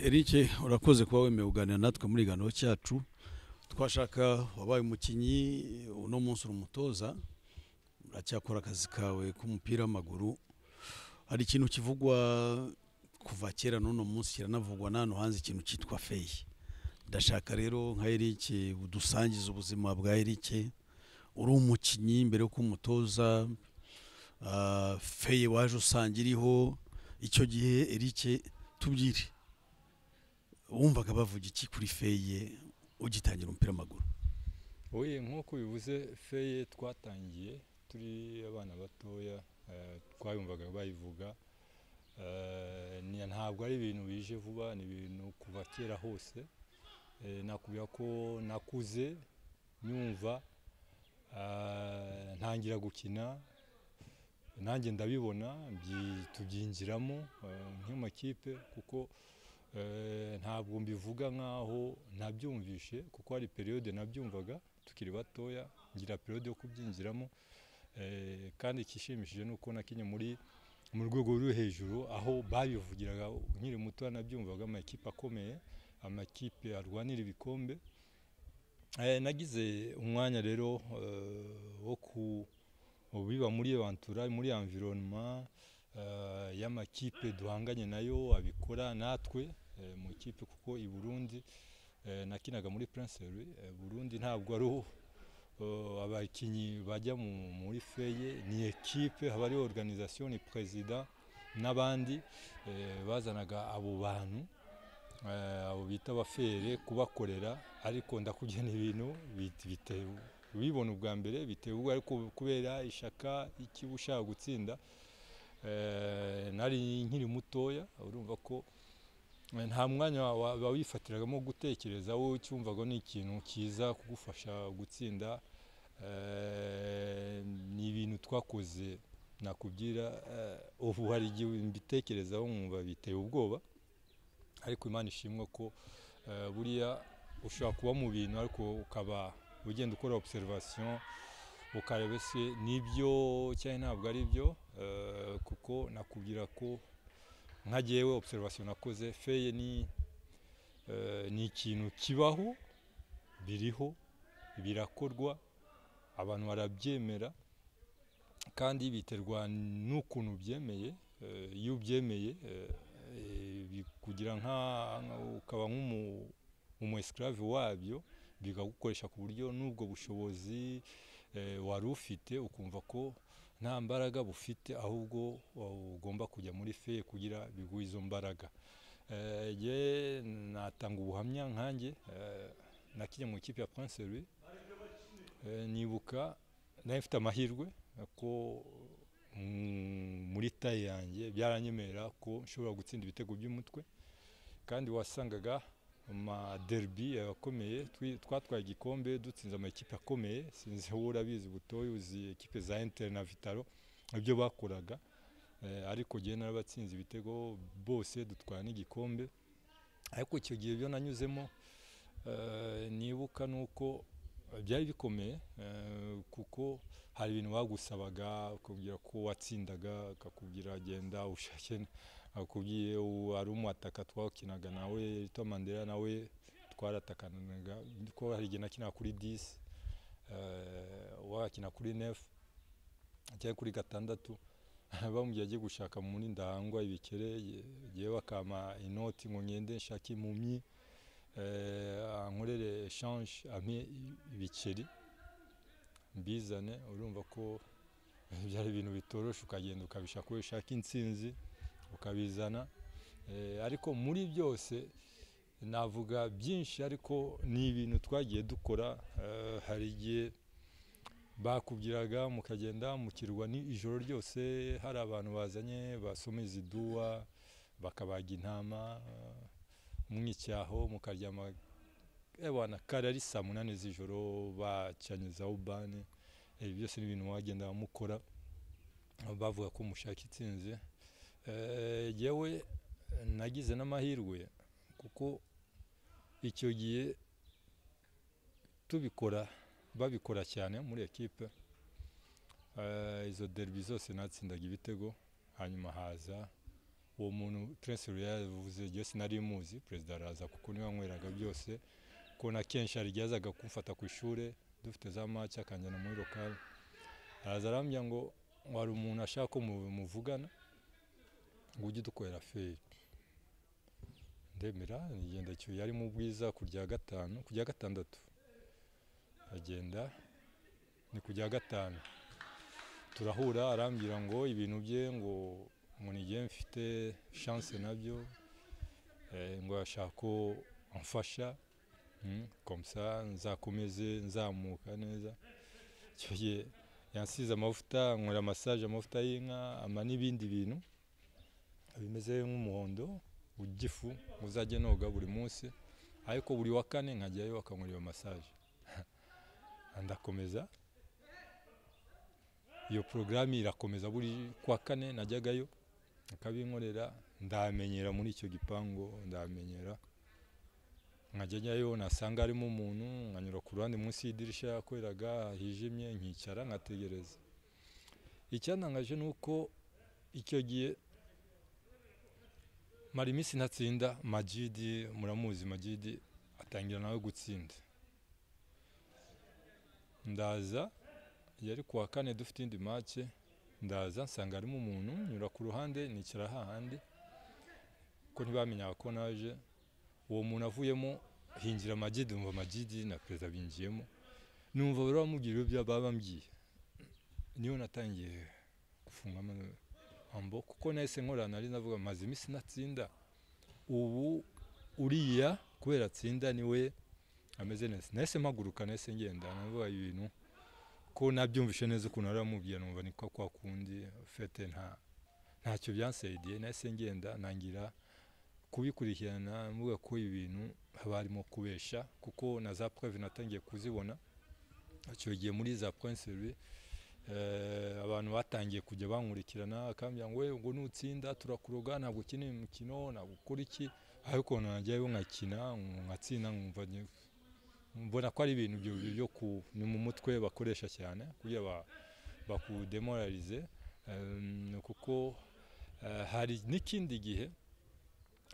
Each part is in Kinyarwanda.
Eric urakoze kuba wemewe kuganira natwe muri iganiro cyacu twashaka wabaye umukinnyi uno munsi uri umutoza uracyakora akazi kawe k'umupira w'amaguru hari ikintu kivugwa kuva kera n'uno munsi kiranavugwa n'ahantu hanze ikintu cyitwa feyi ndashaka rero nka Eric udusangiza ubuzima bwa Eric uri umukinnyi mbere yo kumutoza ah, feyi waje usanga iriho icyo gihe Eric tubwire wumvaga bavuga iki kuri feye ugitangira umupira w'amaguru oye nk'uko ubivuze feye twatangiye turi abana batoya eh, twayumvaga bayivuga eh, ni- ntabwo ari ibintu bije vuba ni ibintu kuva kera hose Eh, nakubwira ko nakuze nyumva eh, ntangira gukina nanjye ndabibona byi- tubyinjiramo eh, nk'amakipe kuko Eh, ntabwo mbivuga nkaho nabyumvishe kuko hari periyode nabyumvaga tukiri batoya ngira periyode yo kubyinjiramo Eh, kandi ikishimishije ni uko nakinye muri mu rwego ruri hejuru aho babivugiraga nkiri muto nabyumvaga amakipe akomeye amakipe arwanira ibikombe Eh, nagize umwanya rero eh, wo ku biba muri eventura muri environnement eh, y'amakipe duhanganye nayo abikora natwe eh, mu ikipe kuko i Burundi eh, nakinaga muri Prince Louis eh, Burundi ntabwo ari ho, eh, abakinnyi bajya mu- muri feye ni ekipe haba ari organisation ni president n'abandi eh, bazanaga abo bantu eh, abo bita abafere kubakorera ariko ndakubwiye ni ibintu bit- bitewe ubibona ubwa mbere bitewe ubwo ariko kubera ishaka ikiba ushaka gutsinda eh, nari nkiri mutoya urumva ko eh, nta mwanya wa- wa- wifatiragamo gutekereza wowe ucyumvaga ni ikintu cyiza kugufasha gutsinda eh, ni ibintu twakoze nakubwira eh, ubu hari igihe mbitekerezaho nkumva biteye ubwoba ariko imana ishimwe ko eh, buriya ushobora kuba mu bintu ariko ukaba ugenda ukora observation ukareba se nibyo cyangwa ntabwo ari byo eh, kuko nakubwira ko nka jyewe observation nakoze feye ni eh, ni ikintu kibaho biriho birakorwa abantu barabyemera kandi biterwa n'ukuntu ubyemeye eh, iyo ubyemeye eh, eh, bikugira nka nka- ukaba nk'umu umu esclave wabyo bikagukoresha ku buryo n'ubwo bushobozi eh, wari ufite ukumva ko nta mbaraga bufite ahubwo uh, ugomba kujya muri feye kugira biguhe izo mbaraga Eh, je natanga ubuhamya nkanjye eh, nakinnye mu ikipe ya Prince Louis Eh, nibuka nari mfite amahirwe eh, ko mm, muri taye yanjye byaranyemerera ko nshobora gutsinda ibitego by'umutwe kandi wasangaga amaderbi akomeye twi- twatwaye igikombe dutsinze amakipe akomeye sinzi wowe urabizi butoya uzi ekipe za interi na vitaro ibyo bakoraga Eh, ariko jyewe narabatsinze ibitego bose dutwara n'igikombe ariko icyo gihe byo nanyuzemo eh, nibuka ni uko byari bikomeye eh, kuko hari ibintu bagusabaga ukubwira ko watsindaga akakubwira genda ushake akubwiye ari umwataka twakinaga nawe Rito Mandela nawe twaratakanaga ko hari igihe nakinaga kuri 10 eh, wakina kuri 9 cyangwa kuri gatandatu bamubwiye agiye gushaka mu mundi ndahangwa ibikere ye- yewe bakama inoti ngo ngende nshake impumyi eh, ankorere eshanje ampe ibikeri mbizane urumva ko byari ibintu bitorosha ukagenda ukabishaka ko ushaka intsinzi ukabizana Eh, ariko muri byose navuga byinshi ariko ni ibintu twagiye dukora Eh, hari igihe bakubwiraga mukagenda mukirwa ni ijoro ryose hari abantu bazanye basomeza iduwa bakabaga intama eh, mwicyaho mukaryama ewana kare ari saa munani z'ijoro bacanyizaho bane ibi byose ni ibintu wagenda mukora bavuga ko mushaka itsinzi Eh, jyewe nagize n'amahirwe kuko icyo gihe tubikora babikora cyane muri ekipe Eh, izo derbi zose natsindaga ibitego hanyuma haza uwo muntu Prince Royal yavuze igihe sinari muzi perezida araza kuko niwe wanyweraga byose kubona kenshi hari igihe yazaga kumfata ku ishuri dufite za make akanjyana muri lokale araza arambwira ngo ngo hari umuntu ashaka ko mu- muvugana ngo ujye udukorera feri ndemera ngenda cyuye ari mu bwiza ku rya gatanu ku rya gatandatu agenda ni ku rya gatanu turahura arambwira ngo ibintu bye ngo ngo nigiye mfite chance nabyo eh, ngo ashaka ko amfasha mm, comme ça nzakomeze nzamuka neza icyo gihe yansize amavuta nkora massage amavuta y'inka ama n'ibindi bintu bimeze nk'umuhondo ugifu uzajya noga buri munsi ariko buri wa kane nkajyayo akankorera massage ndakomeza iyo porogaramu irakomeza buri kwa kane najyagayo akabinkorera ndamenyera muri icyo gipangu ndamenyera nkajyayo nasanga harimo umuntu nkanyura ku ruhande munsi y'idirishya yakoreraga hijimye nkicara nkategereza icyantangaje ni uko icyo gihe mara iminsi ntatsinda magidi muramuzi magidi atangira nawe gutsinda ndaza yari kuwa kane dufite indi make ndaza nsanga harimo umuntu nyura ku ruhande nicara hahandi ko ntibamenyaga ko naje uwo muntu avuyemo hinjira amagidi numva amagidi na perezida binjiyemo numva bari bamubwira ibyo baba bambwiye niyo natangiye gufunga ama- ambo kuko nahise nkorana nari navuga maze iminsi natsinda ubu uriya kubera atsinda niwe ameze neza nahise mpaguruka nahise ngenda navuga ibintu ko nabyumvishe neza ukuntu aramubwira numva ni ko kwa kundi fete nta ntacyo byansaidiye nahise ngenda ntangira kubikurikirana mvuga ko ibintu haba harimo kubesha kuko na za preve natangiye kuzibona icyo gihe muri za prince Louis eh, abantu batangiye kujya bankurikirana akambwira ngo we ngo nutsinda turakuroga ntabwo ukeneye umukino ntabwo ukora iki ariko najyayo nkakina nkatsinda nkumva ni- mbona ko ari ibintu byo byo ku ni mu mutwe bakoresha cyane kugira ba- bakudemoralize em, kuko eh, hari n'ikindi gihe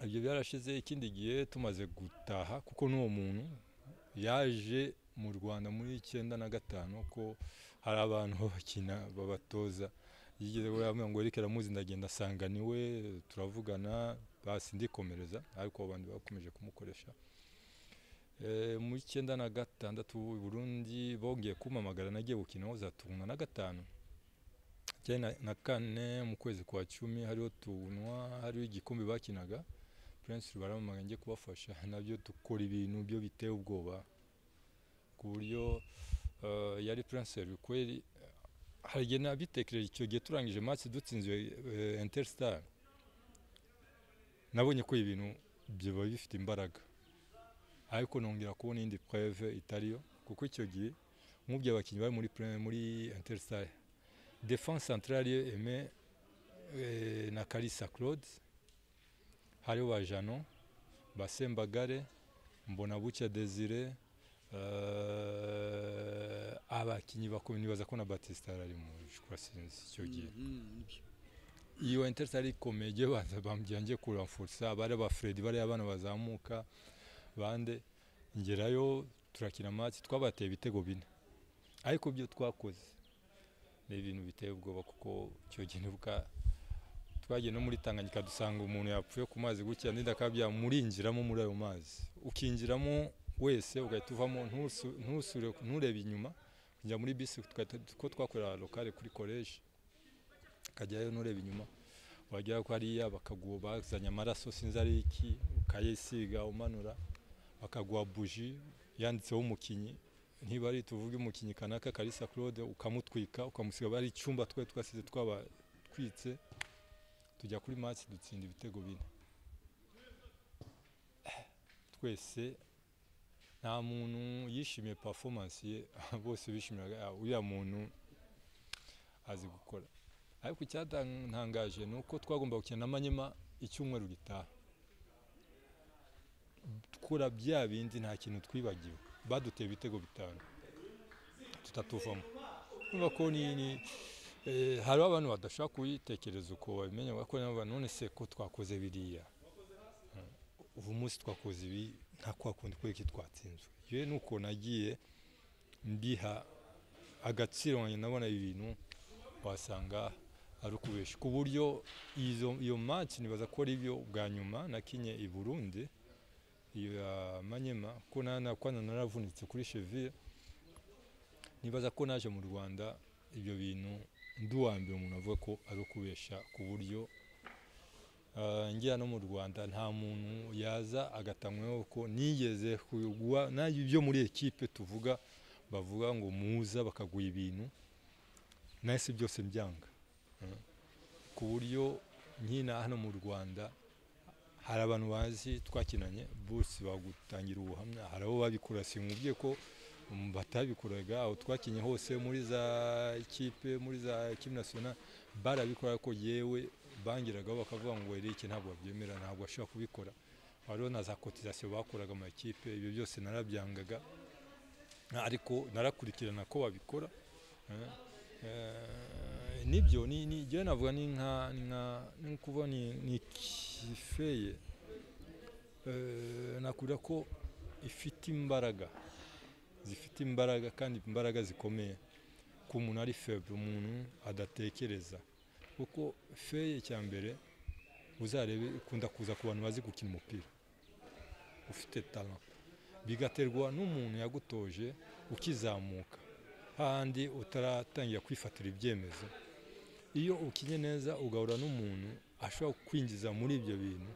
ibyo byarashize ikindi gihe tumaze gutaha kuko n'uwo muntu yaje mu Rwanda muri icyenda na gatanu ko hari abantu babakina babatoza yigeze we yambwira ngo Eric aramuzi ndagenda asanga niwe turavugana basi ndikomereza ariko abo bantu bakomeje kumukoresha Eh, mu icyenda na gatandatu i Burundi bongeye kumpamagara nagiye gukinaho za tunwa na gatanu icyenda na kane mu kwezi kwa cumi hariho tunwa hariho igikombe bakinaga Prince baramamaga njye kubafasha nabyo dukora ibintu byo biteye ubwoba ku buryo eh, yari Prince kweli hari igihe nabitekereje icyo gihe turangije match dutsinzwe eh, Interstar nabonye ko ibintu biba bifite imbaraga ariko nongera kubona indi preve itariyo kuko icyo gihe nk'ubyo abakinnyi bari muri pre- muri Interstar defense centrale Aime eh, na Kalisa Claude hariho ba Jano Basembagare Mbonabucya Desire eh, abakinnyi bakomeye nibaza ko na Batista ari mu jukura sinzi icyo gihe iyo Interstar ikomeye igiye baza bambwira njye kuramfursa bari ba Fred bari abana bazamuka bande ngerayo turakina amatsi twabateye ibitego bine ariko ibyo twakoze ni ibintu biteye ubwoba kuko icyo gihe nibuka twagiye no muri Tanganyika dusanga umuntu yapfuye ku mazi gutya n'indi akaba byamurinjiramo muri ayo mazi ukinjiramo wese ugahita uvamo ntusu- ntusure- nturebe inyuma kujya muri bisi tugahita- ko twakorera lokale kuri koleji ukajyayo ntureba inyuma wagera ko hariya bakaguha bazanye amaraso sinzi ari iki ukayisiga umanura bakaguha buji yanditseho umukinnyi niba ari tuvuge umukinnyi kanaka karisa claude ukamutwika ukamusiga aba ari icyumba twari twasize twabatwitse tujya kuri match dutsinda ibitego bine twese nta muntu yishimiye performance ye bose bishimiraga "Ah, uriya muntu azi gukora ariko icyatangaje ni uko twagomba gukina na manyema icyumweru gitaha dukora bya bindi nta kintu twibagiwe baduteye ibitego bitanu tutatuvamo urumva ko ni ni Eh, hariho abantu badashobora kuyitekereza uko babimenya kuko nabo none se ko twakoze biriya Mm. ubu munsi twakoze ibi nta kwa kundi kubera iki twatsinzwe yewe nuko nagiye mbiha agaciro wanjye ndabona ibi bintu wasanga ari ukubeshya ku buryo izo- iyo match nibaza ko ari byo bwa nyuma nakinye i burundi iyo ya manyema ko nanakwana naravunitse kuri cheville nibaza ko naje mu rwanda ibyo bintu nduwambere umuntu avuga ko ari ukubeshya ku buryo ah, ngira no mu rwanda nta muntu yaza agatamwaho ko nigeze kugwa n'ibyo byo muri ekipe tuvuga bavuga ngo muza bakaguha ibintu nahise byose byanga Mm. ku buryo nkina hano mu rwanda hari abantu bazi twakinanye bose bagutangira ubuhamya hari abo babikora sinkubwiye ko um, batabikoraga aho twakinye hose muri za kipe muri za kipe nasiyonali barabikora ko yewe bangeragaho bakavuga ngo erike ntabwo babyemera ntabwo bashobora kubikora hariho na za kotisasiyo bakoraga amakipe ibyo byose narabyangaga ariko narakurikirana ko babikora eh, eh, nibyo ni ni njyewe navuga ni nka ni nka ni kuvuga ni ni kifeye eh, nakubwira ko ifite imbaraga zifite imbaraga kandi imbaraga zikomeye ko umuntu ari feble umuntu adatekereza kuko feye cya mbere uzarebe ikunda kuza ku bantu bazi gukina umupira ufite talent bigaterwa n'umuntu yagutoje ukizamuka hahandi utaratangira kwifatira ibyemezo iyo ukinye neza ugahura n'umuntu ashobora kwinjiza muri ibyo bintu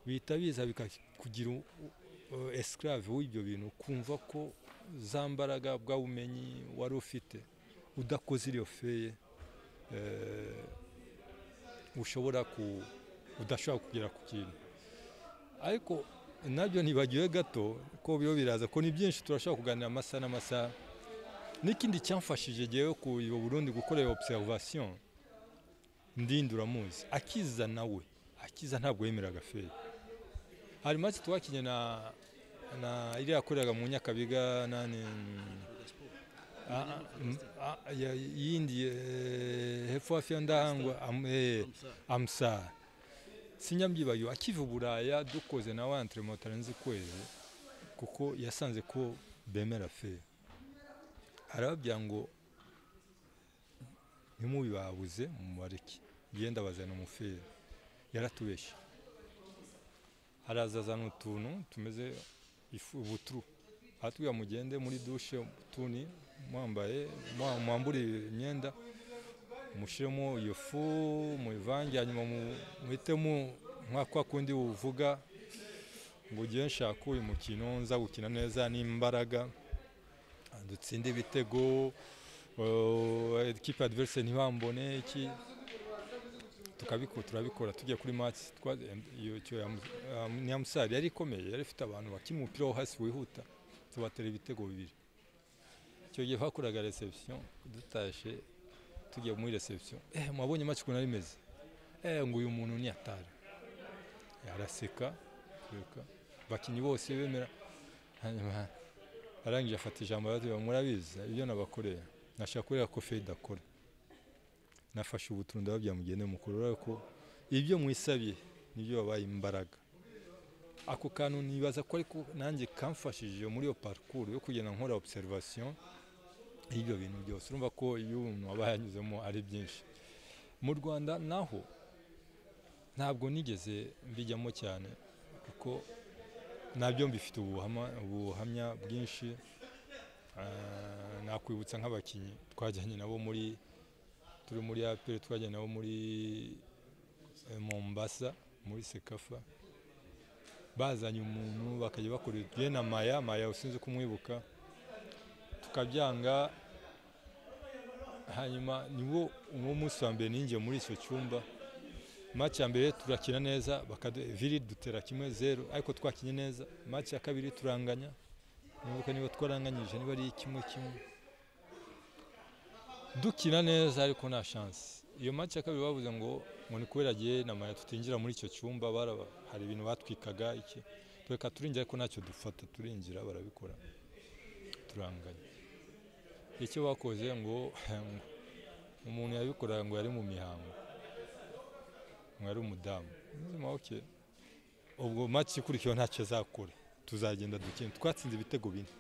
bihita biza bikakugira u- u- esclave w'ibyo bintu kumva ko za mbaraga bwa bumenyi wari ufite udakoze iyo feye eh, ushobora ku udashobora kugera ku kintu ariko nabyo ntibagiwe gato ko biba biraza ko ni byinshi turashobora kuganira amasaha n'amasaha n'ikindi cyamfashije ngewe ku iyo burundi gukorera observation ndinduramuzi akiza nawe akiza ntabwo yemeraga feri hari maze twakinye na na iriya yakoreraga mu nyakabiga nane Ah, ah, mm, ah, ya- yindi eh, hepfo hafi ya ndahangwa am- eh, amusara sinyabyibagiwe akiva i buraya dukoze na wa enteremo tarenze ukwezi kuko yasanze ko bemera fe arababwira ngo ntimubibabuze mubareke genda bazana umuferi yaratubeshye haraza azana utuntu tumeze ifu- ubuturu aratubwira mugende muri dushe tuni mwambaye mwa- mwambure imyenda mushyiremo iyo fu muyivange hanyuma mu- muhitemo nka kwa kundi uvuga ngo ugiye nshaka uyu mukino nza gukina neza n'imbaraga dutsinde ibitego eh, ekipe adverse ntibambone iki tukabikora turabikora tugiye kuri match twa- iyo icyo ya- ya- nyamusari yari ikomeye yari ifite abantu bakina umupira wo hasi wihuta tubatera ibitego bibiri icyo gihe bakoraga reception dutashe tugiye muri reception eh mwabonye match ukuntu ari imeze eh ngo uyu muntu ni atari araseka reka bakinyi bose bemera hanyuma arangije afata ijambo aratubwira murabizi ibyo nabakoreye nashaka kureba ko fede akora nafashe ubutuntu ndababwira mugende mukuru urabona ko ibyo mwisabye nibyo wabaye imbaraga ako kantu nibaza ko ariko nanjye kamfashije muri iyo parcours yo kugenda nkora observation y'ibyo bintu byose urumva ko iyo umuntu aba yanyuzemo ari byinshi mu rwanda naho ntabwo nigeze mbijyamo cyane kuko nabyo mbifite ubuhama- ubuhamya bwinshi Ah, nakwibutsa nk'abakinnyi twajyanye nabo muri turi muri aperi twajyanye nabo muri eh, mombasa muri sekafa bazanye umuntu bakajya bakora ibyo na maya maya usinze kumwibuka tukabyanga hanyuma niwo uwo munsi wa mbere ninjye muri icyo cyumba match ya mbere turakina neza bakadu- viri dutera kimwe zeru ariko twakinye neza match ya kabiri turanganya nibuka niba twaranganyije niba ari kimwe kimwe dukina neza ariko nta chance iyo match ya kabiri bavuze ngo ngo ni kubera agiye na maya tutinjira muri icyo cyumba baraba- hari ibintu batwikaga iki tureka turinjira ariko ntacyo dufata turinjira barabikora turanganya icyo bakoze ngo umuntu yabikoraga ngo yari mu mihango ngo yari umudamu nzima oke ubwo match ikurikiyeho ntacyo azakora tuzagenda dukina twatsinze ibitego bine